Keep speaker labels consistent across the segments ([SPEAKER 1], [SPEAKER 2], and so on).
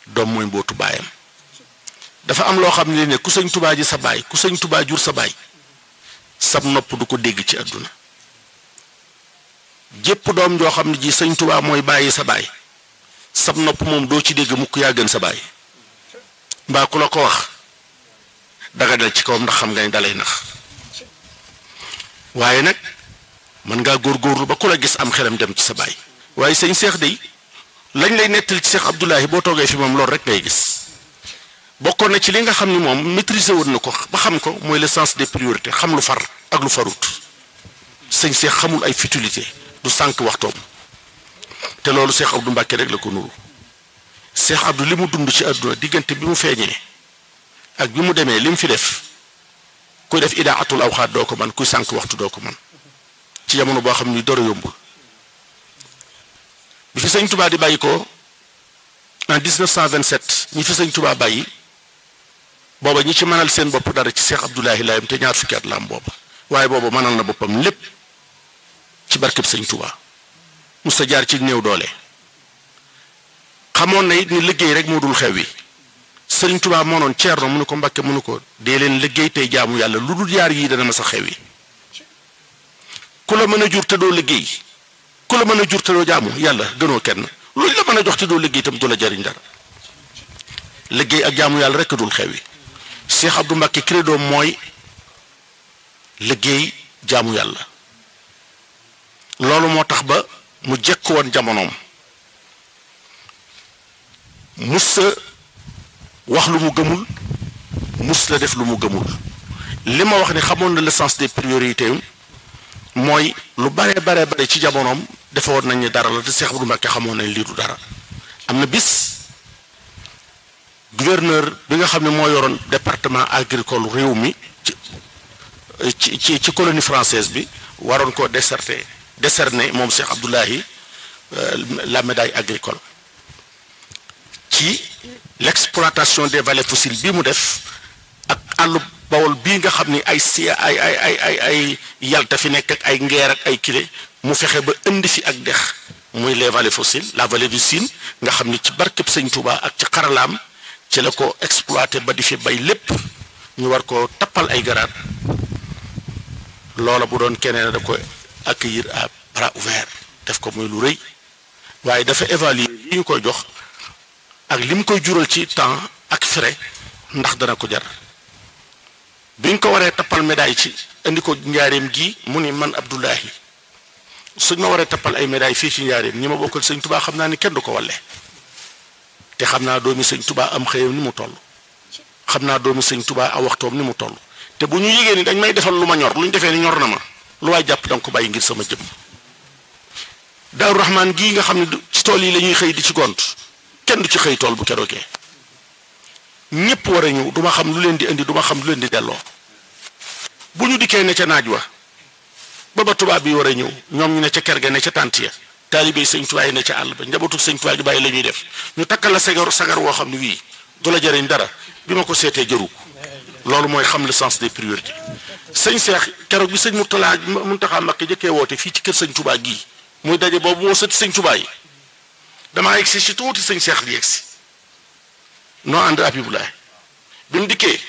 [SPEAKER 1] doom mooy mbootu baayam dafa am loo xam ne ne ku sëñ tubaa ji sa baay ku sëñ tubaa jur sa baay sab nopp du ko dégg ci àdduna jépp doom joo xam ne ji sëñ tubaa mooy bàyyi sa baay sab nopp moom doo ci dégg mukk yaa gën sa baay mbaa ku la ko wax daga dal ci kawam ndax xam nga ni dalay nax waaye nag mën ngaa góorgóorlu ba ku la gis am xelam dem ci sa baay waaye sëñ seex day lañ lay nettali ci seex Abdoulahi boo toogee fi moom loolu rek ngay gis bokkoon na ci li nga xam ni moom maîtriser woon na ko ba xam ko mooy le sens des priorités xam lu far ak lu farut sëñ seex xamul ay futilité du sànq waxtoom te loolu seex Abdou Mbàkke rek la ko nuru seex Abdou li mu dund ci àdduna diggante bi mu feeñee ak bi mu demee li mu fi def kuy def idaatul awxaat doo ko man kuy sànq waxtu doo ko man ci jamono boo xam ni dara yombul bi fi sëñ Touba di bàyyi ko en 1927 ñi fi sëñ Touba bàyyi booba ñi ci mënal seen bopp dara ci Cheikh Abdoulahi Layam te ñaar fukki at la am booba waaye booba mënal na boppam lépp ci barkeb sëñ Touba musta jaar ci néew doole xamoon na it ni liggéey rek moo dul xew wi sëñ Touba moo noon ceerno mu ne ko Mbàkke mu ne ko dee leen liggéey tey jaamu yàlla lu dul yaar yii dana ma sa xew wi ku la mën a jur te doo liggéey ku la mën a jur te doo jaamu yàlla gënoo kenn luñ la mën a jox te doo liggéey itam du la jariñ dara liggéey ak jaamu yàlla rek dul xew wi Cheikh Abdou Mbacke credo mooy liggéey jaamu yàlla loolu moo tax ba mu jekk woon jamonoom mus sa wax lu mu gëmul mus la def lu mu gëmul li ma wax ni xamoon na le sens des priorités mooy lu bare bare bare ci jamonoom defe woon nañ ni dara la te Cheikh Abdou Mbacke xamoon nañ lii du dara am na bis gouverneur bi nga xam ne moo yoroon département agricole réew mi ci ci ci colonie française bi waroon koo décerté décerné moom Cheikh Abdoulahi la médaille agricole ci l'exploitation des vallées fossiles bi mu def ak àllu bawol bii nga xam ni ay si ay ay ay ay ay yalta fi nekk ak ay ngeer ak ay kile mu fexe ba indi fi ak dex muy les vallées fossiles la vallée du Sine nga xam ni ci barkeb sëñ Touba ak ci xaralaam ci la ko exploité ba di fi bay lépp ñu war ko tappal ay garaat loola bu doon keneen da ko accueillir à bras ouverts def ko muy lu rëy waaye dafa évaluer li ñu koy jox ak li mu koy jural ci temps ak frais ndax dana ko jar bi ñu ko waree tappal médaille ci indi ko njaareem gi mu ni man Abdoulahi suñ ma waree tappal ay médaille fii ci njaareem ñi ma bokkal sëñ Touba xam naa ni kenn du ko walle te xam naa doomi sëñ Touba am xëyam ni mu toll xam naa doomi sëñ Touba a waxtoom ni mu toll te bu ñu yégée ni dañ may defal lu ma ñor lu ñu defee ni ñor na ma lu waay jàpp danga ko bàyyi ngir sama jëm Daaru Rahmaan gii nga xam ne ci tool yi la ñuy xëy di ci gont kenn du ci xëy tool bu keroogee ñépp war a ñëw duma xam lu leen di indi duma xam lu leen di delloo bu ñu dikkee ne ca naaj wa ba ba tubaab bi war a ñëw ñoom ñu ne ca kër ga ne ca tànt ya taalibe sëñ Tuubaa yi ne ca àll ba njabootu sëñ Tuubaa gi bàyyi la ñuy def ñu takkal la sagar sagar woo xam ne wii du la jëriñ dara bi ma ko seetee jëru loolu mooy xam le sens des priorités sëñ Seex keroog bi sëñ Murtala Muntaxa Mbakke jëkkee woote fii ci kër sëñ Tuubaa gii muy daje boobu moo sëti sëñ Tuubaa yi damaa egsi si tuuti sëñ Seex di egsi noo ànd Abibulaay bi mu dikkee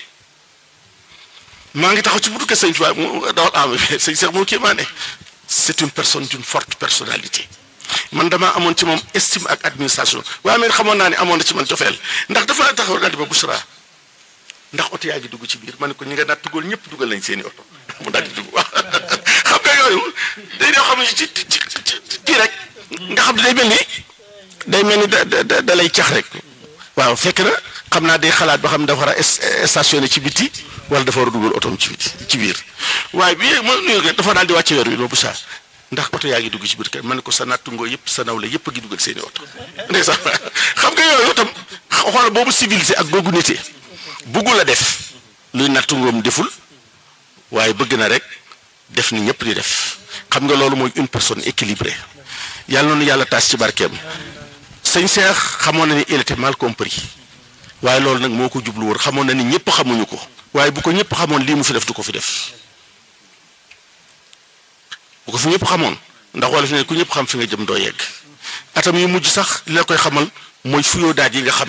[SPEAKER 1] maa ngi taxaw ci buntu kër sëñ Tuubaa mu dawal am sëñ Seex moo kii maa ne c'est une personne d'une forte personnalité man damaa amoon ci moom estime ak administration waaye man xamoon naa ne amoon na ci man cofeel ndax dafa taxaw daal di ma Bouchra ndax oto yaa ngi dugg ci biir ma ne ko ñi nga naat dugal ñëpp dugal nañ seeni oto mu daal di dugg wax xam nga yooyu day doo xam ne ci ci ci rek nga xam ne day mel ni day mel ni da da da lay cax rek waaw fekk na xam naa day xalaat ba xam dafa war a stationné ci biti wala dafa war a dugal otoom ci biti ci biir waaye bi ma nuyu dafa daal di wàcce weer wi loolu Bouchra ndax oto yaa ngi dugg ci biir kër ma ne ko sa nattungoo yëpp sa nawle yëpp a ngi dugal seeni oto ndeysaan xam nga yooyu tam xoolal boobu civilisé ak googu nité buggu la def luy nattungoom deful waaye bëgg na rek def ni ñëpp di def xam nga loolu mooy une personne équilibrée yàlla noonu yàlla taas ci barkeem sëñ Seex xamoon na ni il était mal compris waaye loolu nag moo ko jublu woon xamoon na ni ñëpp xamuñu ko waaye bu ko ñëpp xamoon lii mu fi def du ko fi def bu ko fi ñëpp xamoon ndax wala fi ne ku ñëpp xam fi nga jëm doo yegg atam yu mujj sax li la koy xamal mooy fuyoo daaj yi nga xam